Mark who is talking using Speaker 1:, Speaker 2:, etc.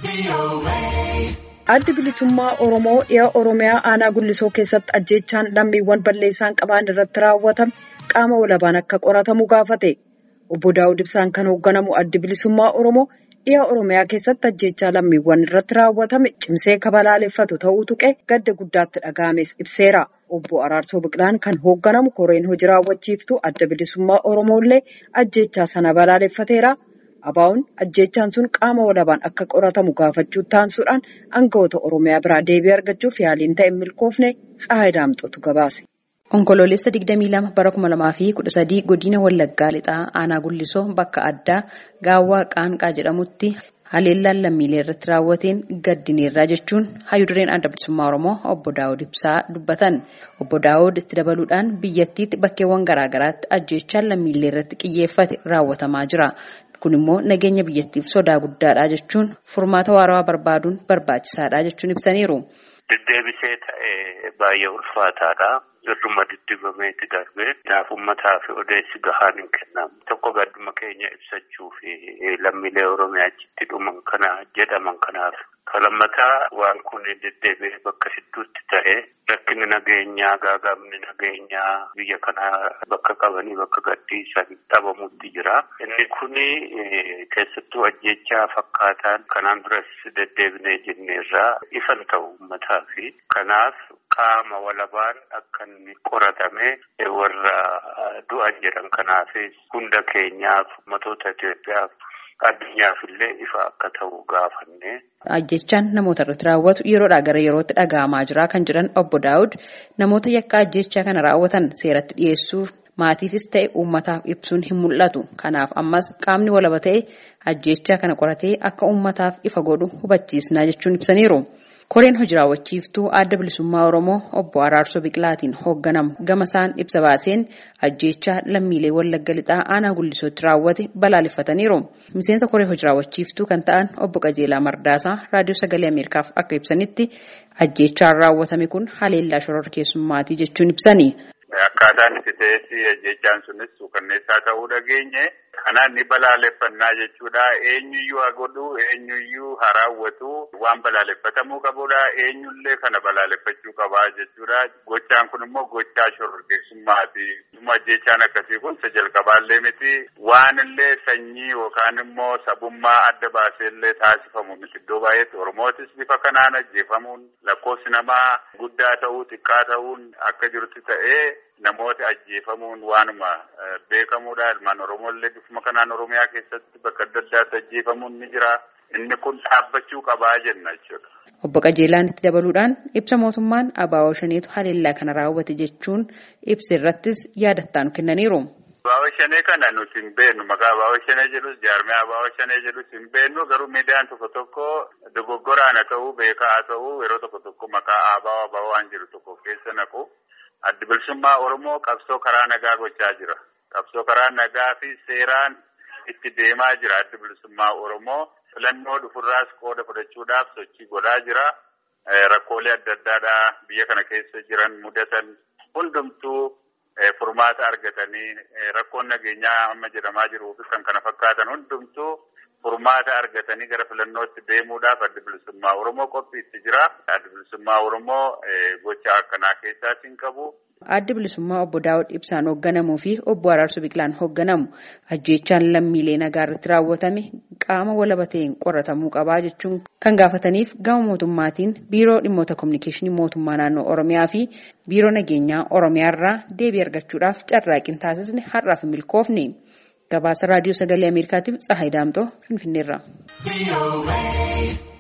Speaker 1: Addi bilisummaa Oromoo dhiha Oromiyaa aanaa Gullisoo keessatti ajjeechaan lammiiwwan balleessaan qaban irratti raawwatame qaama walabaan akka qoratamu gaafate. Obbo Daawud Ibsaan kan hoogganamu addi bilisummaa Oromoo dhiha Oromiyaa keessatti ajjeechaa lammiiwwan irratti raawwatame cimsee kabalaaleffatu ta'uu tuqee gadda guddaatti dhaga'ames ibseera. Obbo Araarsoo Biqilaan kan hoogganamu koreen hojii raawwachiiftuu adda bilisummaa Oromoo illee ajjeechaa sana balaaleffateera. Abaa'uun ajjeechaan sun qaama walabaan akka qoratamu gaafachuu taansuudhaan aangawoota Oromiyaa biraa deebii argachuuf yaaliin ta'e milkoofne Tsahaay Daamxootu gabaase.
Speaker 2: Onkoloolessa 22 bara 2013 godina Wallaggaa lixaa aanaa Gullisoo bakka addaa Gaawwaa Qaanqaa jedhamutti haleellaan lammiilee irratti raawwateen gaddineerraa jechuun hayyudureen adda bilisummaa Oromoo obbo Daawud Ibsaa dubbatan. Obbo Daawud itti dabaluudhaan biyyattiitti bakkeewwan garaagaraatti ajjeechaan lammiilee irratti xiyyeeffate raawwatamaa jira. Kun immoo nageenya biyyattiif sodaa guddaadha jechuun furmaata waarawaa barbaaduun barbaachisaadha jechuun ibsaniiru.
Speaker 3: Deddeebisee ta'ee baay'ee ulfaataadha. Irruma diddibameetti darbee kanaaf uummataa fi odeessi gahaan hin kennamu. Tokko gadduma keenya ibsachuu fi lammiilee Oromiyaa achitti dhuman kana jedhaman kanaaf. Kalammataa waan kun deddeebi'ee bakka hedduutti ta'ee rakkinni nageenyaa gaaga'amni nageenyaa biyya kanaa bakka qabanii bakka gadhiisan dhabamutti jira. Inni kuni keessattuu ajjechaa fakkaataan kanaan duras deddeebinee jenneerraa ifan ta'u uummataa fi kanaaf qaama walabaan akka inni qoratame warra du'an jedhan kanaafis hunda keenyaaf ummatoota Itoophiyaaf addunyaaf illee ifa akka ta'u gaafanne.
Speaker 2: Ajjechaan namoota irratti raawwatu yeroodhaa gara yerootti dhaga'amaa jira kan jedhan obbo Daawud namoota yakka ajjechaa kana raawwatan seeratti dhiyeessuuf maatiifis ta'e uummataaf ibsuun hin mul'atu. Kanaaf ammas qaamni walaba ta'e ajjechaa kana qoratee akka uummataaf ifa godhu hubachiisnaa jechuun ibsaniiru. Koreen hojii raawwachiiftuu adda bilisummaa Oromoo obbo Araarsoo Biqilaatiin hoogganamu gama isaan ibsa baaseen ajjechaa lammiilee Wallagga lixaa aanaa Gullisootti raawwate balaaleffataniiru. Miseensa koree hojii raawwachiiftuu kan ta'an obbo Qajeelaa Mardaasaa raadiyoo sagalee Ameerikaaf akka ibsanitti ajjechaan raawwatame kun haleellaa shororkeessummaatii jechuun ibsani.
Speaker 4: Akkaataan itti ta'etti ajjechaan sunis suukanneessaa ta'uu dhageenye. Kanaan ni balaaleffannaa jechuudha. Eenyuyyuu haa godhu, eenyuyyuu haa raawwatu, waan balaaleffatamuu qabudha. Eenyullee kana balaaleffachuu qabaa jechuudha. Gochaan kun immoo gochaa shororkeessummaati. Ajjechaan akkasii kun isa jalqabaallee miti. Waan illee sanyii yookaan immoo sabummaa adda baaseellee taasifamu miti. Iddoo baay'eetti Oromootis bifa kanaan ajjeefamuun lakkoofsi namaa guddaa ta'uu xiqqaa ta'uun akka jirutti ta'ee namoota ajjeefamuun waanuma beekamuudha. Ilmaan Oromooillee bifuma kanaan Oromiyaa keessatti bakka adda addaatti ajjeefamuun ni jira. Inni kun dhaabbachuu qabaa jenna jechuudha.
Speaker 2: Obbo Qajeelaan itti dabaluudhaan ibsa mootummaan Abaawoo Shaneetu haleellaa kana raawwate jechuun ibsa irrattis yaadattaan kennaniiru.
Speaker 4: Abaawoo Shanee kana nuti hin beeknu maqaa Abaawoo Shanee jedhus jaarmee Abaawoo Shanee jedhus hin beeknu garuu miidiyaan tokko tokko dogoggoraan haa ta'uu beekaa haa ta'uu yeroo tokko tokko maqaa Abaawoo Abaawoo waan jiru tokko keessa naqu. Addi bilisummaa Oromoo qabsoo karaa nagaa gochaa jira. Qabsoo karaa nagaa fi seeraan itti deemaa jira addi bilisummaa Oromoo. Filannoo dhufurraas qooda fudhachuudhaaf sochii godhaa jira. Rakkoolee adda addaadhaa biyya kana keessa jiran mudatan hundumtuu furmaata argatanii rakkoon nageenyaa amma jedhamaa jiruu fi kan kana fakkaatan hundumtuu furmaata argatanii gara filannootti deemuudhaaf addi bilisummaa Oromoo qophiitti jira. Addi bilisummaa Oromoo gocha akkanaa keessaas hin qabu.
Speaker 2: Addi bilisummaa obbo Daawud Ibsaan hoogganamuu fi obbo Araarsoo Biqilaan hoogganamu ajjechaan lammiilee nagaa irratti raawwatame qaama walaba ta'een qoratamuu qabaa jechuun kan gaafataniif gama mootummaatiin biiroo dhimmoota kominikeeshinii mootummaa naannoo Oromiyaa fi biiroo nageenyaa Oromiyaa irraa deebii argachuudhaaf carraaqqiin taasisne har'aaf hin milkoofne. Gabaasa raadiyoo sagalee Ameerikaatiif Tsahaay Daamxoo Finfinneerraa.